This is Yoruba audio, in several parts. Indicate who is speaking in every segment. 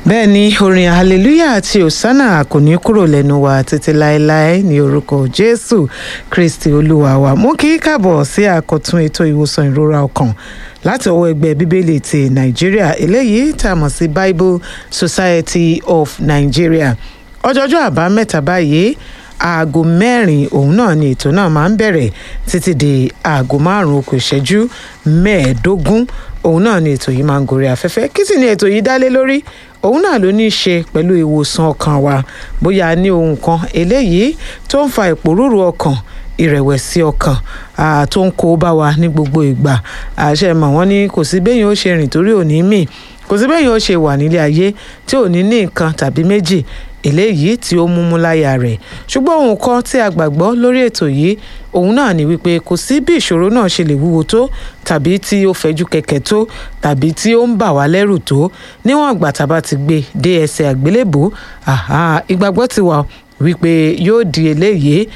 Speaker 1: bẹ́ẹ̀ ni orin hallelujah àti hosanna kò ní kúrò lẹ́nu wa títí láéláé ní orúkọ jésù kristi olúwa wa mú kí káàbọ̀ sí àkọ́tún ètò ìwòsàn ìrora ọkàn láti ọwọ́ ẹgbẹ́ bíbélì ti nàìjíríà eléyìí tá a mọ̀ sí bible society of nigeria ọjọ́jọ́ àbámẹ́ta báyìí aago mẹ́rin òun náà ni ètò náà máa ń bẹ̀rẹ̀ títí di aago márùn-ún kù ìṣẹ́jú mẹ́ẹ̀ẹ́dógún òun náà ni ètò yìí máa ń gorí afẹ́fẹ́ kí sì ni ètò yìí dálé lórí òun náà ló ní í ṣe pẹ̀lú ìwòsàn ọkàn wa bóyá a ní ohun kan eléyìí tó ń fa ìpòrúurú ọkàn ìrẹ̀wẹ̀sì ọkàn tó ń kó bá wa ní gbogbo ìgbà àṣẹ mọ̀ wọ́n ní kò sí béèyàn ó ṣe rìn torí òní mì kò sí béèyàn ó ṣe wà nílé ayé tí ò ní ní nǹkan tàbí méjì eléyìí tí ó múmú láyà rẹ̀ ṣùgbọ́n ohun kan tí a gbàgbọ́ lórí ètò yìí òun náà ni wípé kò sí bí ìṣòro náà ṣe lè wúwo tó tàbí tí ó fẹ̀jú kẹ̀kẹ́ tó tàbí tí ó ń bà wá lẹ́rù tó níwọ̀n ìgbà tá a bá ti gbé dé ẹsẹ̀ àgbélébò ìgbàgbọ́ ti wà wípé yóò di eléyìí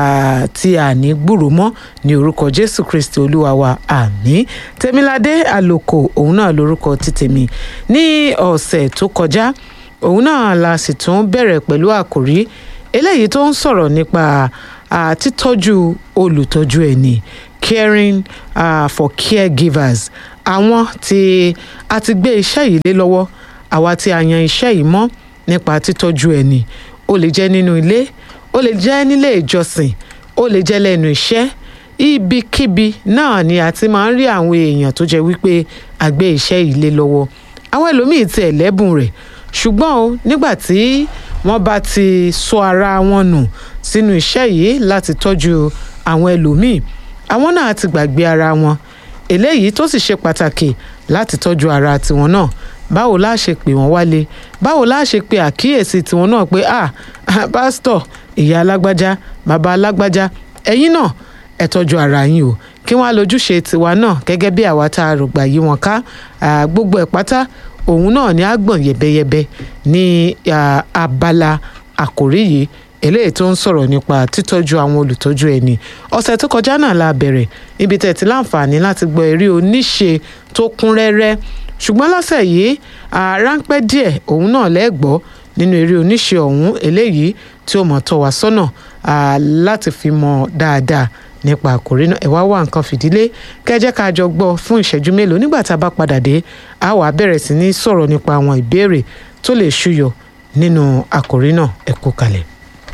Speaker 1: tí a ní gbúrò mọ́ ní orúkọ jésù kristi olúwa wa àmín tèmiládé àlòkò òun náà lórúkọ títèmi ní ọ̀sẹ̀ tó kọjá òun náà la sì tún bẹ̀rẹ̀ pẹ̀lú àkòrí eléyìí tó ń sọ̀rọ̀ nípa títọ́jú olùtọ́jú ẹni caring uh, for caregivers àwọn tí a ti gbé iṣẹ́ yìí lé lọ́wọ́ àwa tí a yan iṣẹ́ yìí mọ́ nípa títọ́jú ẹni ó lè jẹ́ nínú ilé ó lè jẹ́ nílé ìjọsìn ó lè jẹ́ lẹ́nu iṣẹ́ ibikíbi náà ni a ti máa ń rí àwọn èèyàn tó jẹ́ wípé a gbé iṣẹ́ yìí lé lọ́wọ́ àwọn ẹlòmíì ti ẹ̀lẹ́bùn rẹ̀ ṣùgbọ́n o nígbà tí wọ́n bá ti sọ ara wọn nù sínú iṣẹ́ yìí láti tọ́jú àwọn ẹlòmíì àwọn náà ti gbàgbé ara wọn eléyìí tó sì ṣe pàtàkì láti tọ́jú ara tiwọn náà báwo la ṣe pè wọ́n wálé báwo la ṣe pe àkíyèsí tiwọn náà pé ah pásítọ̀ ìyá alágbájá bàbá alágbájá ẹ̀yin náà ẹ tọ́jú ara yín o kí wọ́n á lójúṣe tiwa náà gẹ́gẹ́ bí àwa tá a rògbà yí wọn ká gbogbo ẹ̀ pátá òun náà ni a gbọ̀n yẹ̀bẹ́yẹ̀bẹ́ ní abala àkòrí yìí eléyìí tó ń sọ̀rọ̀ nípa títọ́jú àwọn olùtọ́jú ẹni ọ̀sẹ̀ tó kọjá náà la bẹ̀rẹ̀ ibi tẹ̀ tí láǹfààní láti gbọ́ eré oníṣe tó kún rẹ́rẹ́ ṣùgbọ́n lọ́sẹ̀ yìí ráńpẹ́ díẹ̀ òun náà lẹ́gbọ́ nínú eré oníṣe ọ̀hún eléyìí tí ó mọ̀ tọ́ wa sọ́nà láti fi mọ̀ dáadáa nípa àkòrí náà ẹ wá wá nǹkan fìdílé kẹjẹ ká jọ gbọ́ fún ìṣẹ́jú mélòó nígbà tá a bá padà dé a wàá bẹ̀rẹ̀ sí ní sọ̀rọ̀ nípa àwọn ìbéèrè tó lè ṣúyọ nínú àkòrí náà ẹ kú kalẹ̀.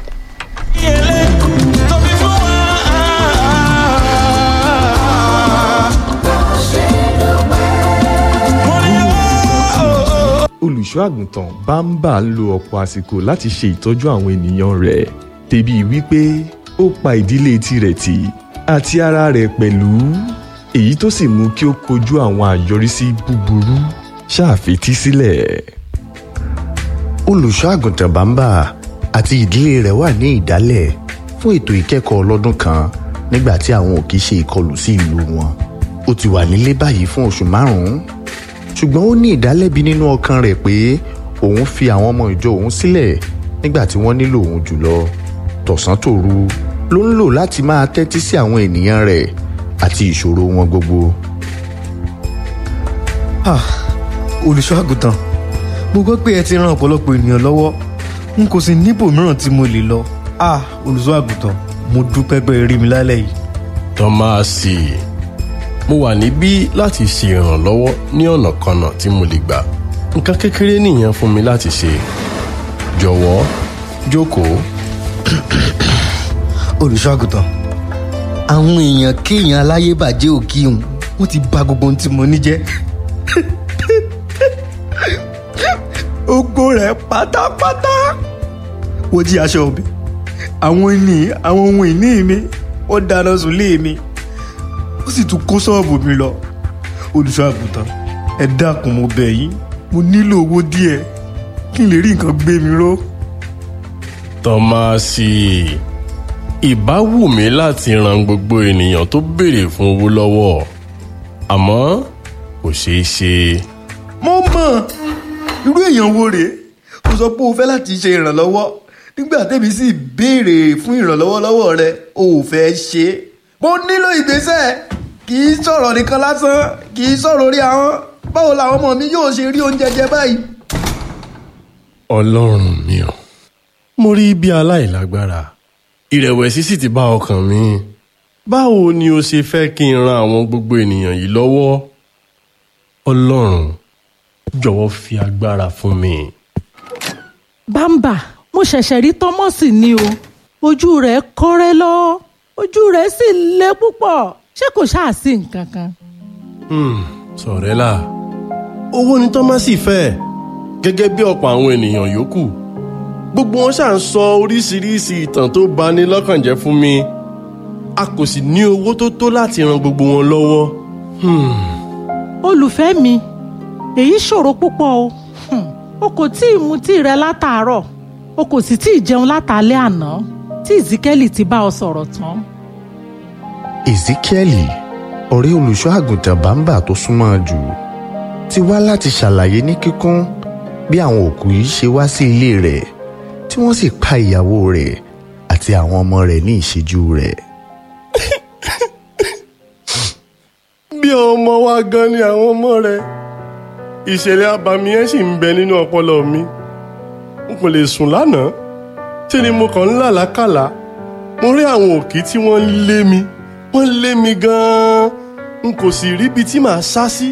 Speaker 2: olùṣọ́ àgùntàn bámbà ń lo ọ̀pọ̀ àsìkò láti ṣe ìtọ́jú àwọn ènìyàn rẹ̀ débi wípé ó pa ìdílé tirẹ̀ tì àti ara rẹ̀ pẹ̀lú èyí tó sì mú kí ó kojú àwọn àyọrísí búburú ṣàfetí sílẹ̀.
Speaker 3: olùṣọ́ àgùntàn bàmbà àti ìdílé rẹ̀ wà ní ìdálẹ̀ fún ètò ìkẹ́kọ̀ọ́ ọlọ́dún kan nígbà tí àwọn òkè ṣe ìkọlù sí ìlú wọn ó ti wà nílé báyìí fún oṣù márùn-ún ṣùgbọ́n ó ní ìdálẹ́bi nínú ọkàn rẹ̀ pé òun fi àwọn ọmọ ìjọ òun sílẹ̀ nígbà tí wọ́n nílò òun jùlọ tọ̀sán tòru ló ń lò láti máa tẹ́tí sí àwọn ènìyàn rẹ̀ àti ìṣòro wọn gbogbo.
Speaker 4: olùṣọ́ àgùntàn mo gbọ́ pé ẹ ti ran ọ̀pọ̀lọpọ̀ ènìyàn lọ́wọ́ n kò sì níbò mìíràn tí mo lè lọ olùṣọ́ àgùntàn mo dúpẹ́ pé ẹ rí mi lálẹ́ yìí.
Speaker 5: tọ́másì mo wà níbí láti ṣe ìrànlọ́wọ́ ní ọ̀nà kanà tí mo lè gbà nǹkan kékeré nìyẹn fún mi láti ṣe jọ̀wọ́ jókòó
Speaker 4: olùṣọ́àgùtàn àwọn èèyàn kéèyàn aláyébàjẹ́ òkì hùn wọ́n ti bà gbogbo ohun tí mo ní jẹ́ ogbó rẹ̀ pátápátá wọ́n jí aṣọ mi àwọn ìní àwọn ohun ìní mi wọ́n dáná sùn lé mi ó sì tún kó ṣọ́ọ̀bù mi lọ olùṣọ́àgùtàn ẹ dákun mo bẹ̀ yín mo nílò owó díẹ̀ kí n lè rí nǹkan gbé mi ró.
Speaker 5: tọ́másì ìbá wù mí láti ran gbogbo ènìyàn tó béèrè fún owó lọ́wọ́ àmọ́ kò ṣeé ṣe.
Speaker 4: mo mọ̀ irú èèyàn wo rèé o sọ pé o fẹ́ láti ṣe ìrànlọ́wọ́ nígbà tẹ́mi sì béèrè fún ìrànlọ́wọ́ lọ́wọ́ rẹ o ò fẹ́ ṣe é. mo nílò ìgbésẹ̀ kì í sọ̀rọ̀ nìkan lásán kì í sọ̀rọ̀ orí ahọ́n báwo làwọn ọmọ mi yóò ṣe rí oúnjẹ jẹ báyìí.
Speaker 5: ọlọ́run mi ò mo rí bí aláìlágbára ìrẹ̀wẹ̀sì sì ti bá ọkàn mi báwo ni o ṣe fẹ́ kí n ran àwọn gbogbo ènìyàn yìí lọ́wọ́ ọlọ́run jọ̀wọ́ fi agbára fún mi.
Speaker 6: bámbà mo ṣẹ̀ṣẹ̀ rí tọ́mọ́sì ni o ojú rẹ̀ kọ́rẹ́ lọ ojú rẹ̀ sì le púpọ̀ ṣé kò ṣáà sí nǹkan kan.
Speaker 5: Hmm, sọ̀rẹ́là owó ni tọ́másì fẹ́ gẹ́gẹ́ bí ọ̀pọ̀ àwọn ènìyàn yòókù gbogbo wọn ṣáà ń sọ oríṣiríṣi ìtàn tó bani lọ́kàn jẹ́ fún mi a kò sì ní owó tó tó láti ran gbogbo wọn lọ́wọ́. Hmm,
Speaker 6: olùfẹ́ mi èyí ṣòro púpọ̀ o Hmm, o kò tí ì mutí rẹ látàárọ̀ o kò sì tí ì jẹun látàlẹ́ àná tí ìzíkẹ́lì ti bá ọ sọ̀rọ̀ tán.
Speaker 3: ezekieli ọ̀rẹ́ olùṣọ́ àgùntàn bàǹbà tó súnmọ́ jù ti wá láti ṣàlàyé ní kíkún bí àwọn òkú yìí ṣe wá sí ilé rẹ̀ tí wọ́n sì pa ìyàwó rẹ̀ àti àwọn ọmọ rẹ̀ ní ìṣẹ́jú rẹ̀.
Speaker 5: bí ọmọ wa gan ni àwọn ọmọ rẹ ìṣẹ̀lẹ̀ abàmì yẹn sì ń bẹ nínú ọpọlọ mi n kò lè sùn lánàá tí ni mo kàn ń làlákàlà mo rí àwọn òkì tí wọ́n ń lé mi wọ́n ń lé mi gan-an n kò sì ríbi tí màá sá sí.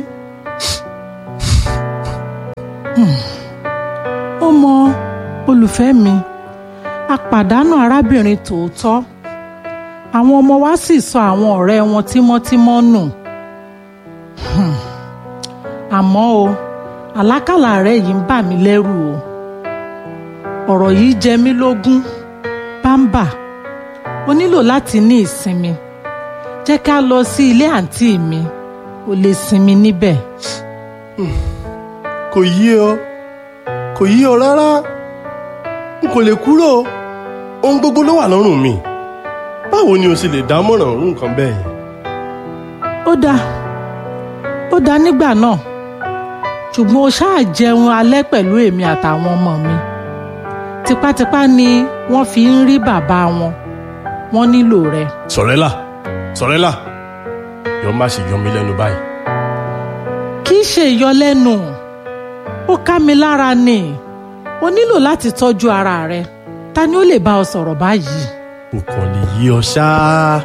Speaker 6: ó mọ olùfẹ́ mi a pàdánù arábìnrin tòótọ́ àwọn ọmọ wa sì sọ àwọn ọ̀rẹ́ wọn tímọ́tímọ́ nù Hmm. àmọ́ o àlákàlà rẹ yìí ń bà mí lẹ́rù o ọ̀rọ̀ yìí jẹ mí lógún bámbà o nílò láti ní ìsinmi jẹ́ ká lọ sí ilé àǹtí mi o lè sinmi níbẹ̀.
Speaker 5: kò yí ọ kò yí ọ rárá n kò lè kúrò ohun gbogbo ló wà lọ́rùn mi báwo ni o sì lè dámọ̀ràn irú nǹkan bẹ́ẹ̀ yẹn.
Speaker 6: ó dáa ó dáa nígbà náà ṣùgbọ́n o ṣáà jẹun alẹ́ pẹ̀lú èmi àtàwọn ọmọ mi tipátipá ni wọ́n fi ń rí bàbá wọn wọ́n nílò rẹ.
Speaker 5: sọ̀rẹ́là sọ̀rẹ́là yọ má ṣe yọ mí lẹ́nu báyìí.
Speaker 6: kì í ṣe ìyọlẹ́nu ó ká mi lára ni o nílò láti tọ́jú ara rẹ ta ni ó lè bá ọ sọ̀rọ̀ báyìí.
Speaker 5: kò kàn lè yí ọ ṣáá.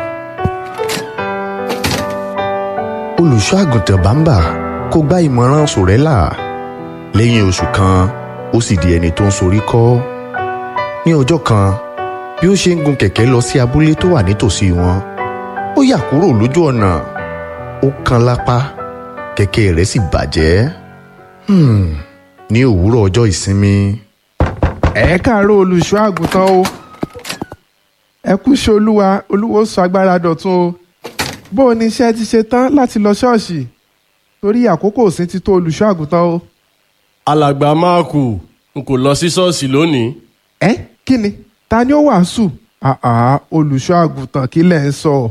Speaker 3: olùṣọ́ àgùntàn bàǹbà kò gba ìmọ̀ràn sòrẹ́là lẹ́yìn oṣù kan ó sì di ẹni tó ń sorí kọ́ ní ọjọ́ kan bí ó ṣe ń gun kẹ̀kẹ́ lọ sí abúlé tó wà nítòsí wọn ó yà kúrò lójú ọ̀nà ó kan lápá kẹ̀kẹ́ rẹ̀ sì bàjẹ́ Hmm, ní òwúrọ̀ ọjọ́ ìsinmi
Speaker 7: ẹ káàárọ̀ olùṣọ́ àgùntàn o ẹ kú ṣe olúwa olúwo sọ agbára dọ̀tun o bó o ní iṣẹ́ ti ṣe tán láti lọ ṣọ́ọ̀ṣì torí àkókò òsín ti tó olùṣọ́ àgùntàn o.
Speaker 5: alàgbà máàkù n kò lọ sí ṣọ́ọ̀ṣì lónìí.
Speaker 7: ẹ kí ni ta ni ó wàásù àà olùṣọ́ àgùntàn kí lẹ̀ ń sọ.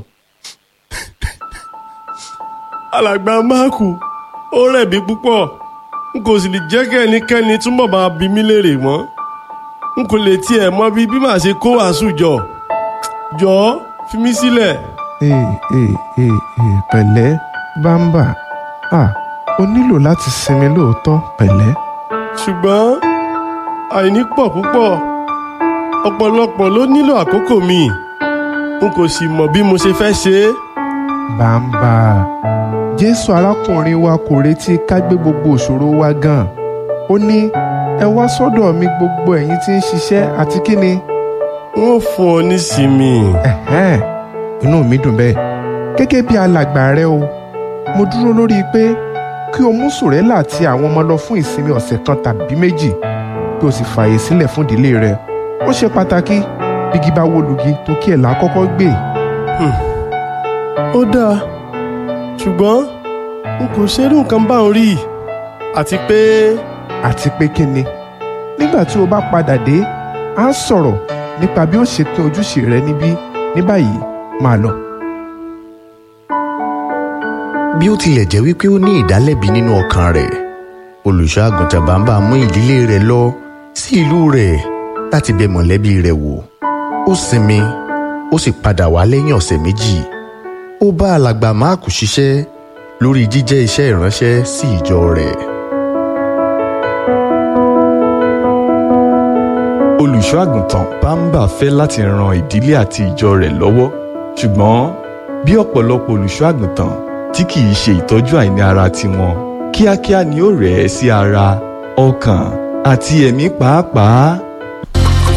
Speaker 5: alàgbà máàkù ó rẹ̀ mí púpọ̀ n kò sì lè jẹ́ kí ẹnikẹ́ni túnbọ̀ máa bi mí léèrè mọ́ n kò lè tiẹ̀ mọ bí bí màá ṣe kó wàásù jọ jọ̀ọ́ fi mí sílẹ̀.
Speaker 7: ee ee ee ee pẹ̀lẹ́ bámbà à o nílò láti sinmi lóòótọ́ pẹ̀lẹ́.
Speaker 5: ṣùgbọ́n àìní pọ̀ púpọ̀ ọ̀pọ̀lọpọ̀ ló nílò àkókò mi n kò sì mọ̀ bí mo ṣe fẹ́ ṣe é.
Speaker 7: bàǹbà jésù arákùnrin wa kò retí ká gbé gbogbo òṣòro wa gan ó ní ẹ wá sọ́dọ̀ mi gbogbo ẹ̀yin tí ń ṣiṣẹ́ àti kí ni.
Speaker 5: n ó fún ọ nísinmi.
Speaker 7: ẹ̀hẹ́n inú mi dùn bẹ́ẹ̀ gẹ́gẹ́ bí alàgbà rẹ o mo dúró lórí pé kí o mú sòrẹ́là àti àwọn ọmọ lọ fún ìsinmi ọ̀sẹ̀ kan tàbí méjì kí o sì fààyè sílẹ̀ fún ìdílé rẹ ó ṣe pàtàkì bígi bá wó lugi tó kí ẹ̀ là á kọ́kọ́ gbé.
Speaker 5: ó dáa ṣùgbọ́n n kò ṣerú nǹkan báwọn rí àti pé
Speaker 7: àti pé kí ni nígbà tí o bá padà dé a sọ̀rọ̀ nípa bí ó ṣe pín ojúṣe rẹ níbí ní báyìí máa lọ.
Speaker 3: bí ó tilẹ̀ jẹ́ wípé ó ní ìdálẹ́bi nínú ọkàn rẹ̀ olùṣọ́ àgùntàn bàbá mú ìdílé rẹ̀ lọ sí ìlú rẹ̀ láti bẹ̀ mọ̀lẹ́bí rẹ̀ wò ó sinmi ó sì padà wá lẹ́yìn ọ̀sẹ̀ méjì ó bá alàgbà máàkù ṣiṣẹ́ lórí jíjẹ́ iṣẹ́ ìránṣẹ́ sí ìjọ rẹ̀.
Speaker 2: olùṣọ́ àgùntàn bámbà fẹ́ láti ran ìdílé àti ìjọ rẹ̀ lọ́wọ́ ṣùgbọ́n bí ọ̀pọ̀lọpọ̀ olùṣọ́ àgùntàn tí kì í ṣe ìtọ́jú àìní ara tiwọn kíákíá ni ó rẹ̀ ẹ́ sí ara ọkàn àti ẹ̀mí pàápàá